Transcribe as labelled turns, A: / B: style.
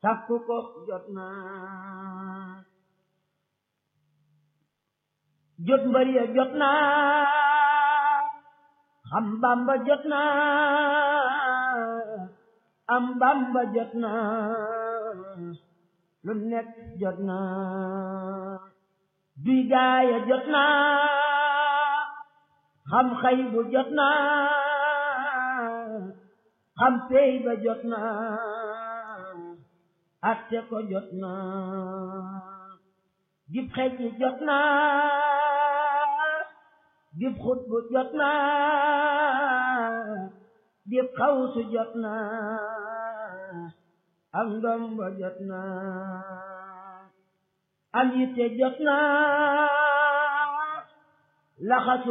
A: sàkku ko jot na jot mbër ya jot na xam bamba jot na am bamba jot na lu nekk jot na duy gaaya jot na xam xay bu jot na xam pey ba jot na atte ko jot na gib xej jot na gib xut bu jot na gib xawsu jot na am ndombo jot na am yitte jot na laxasu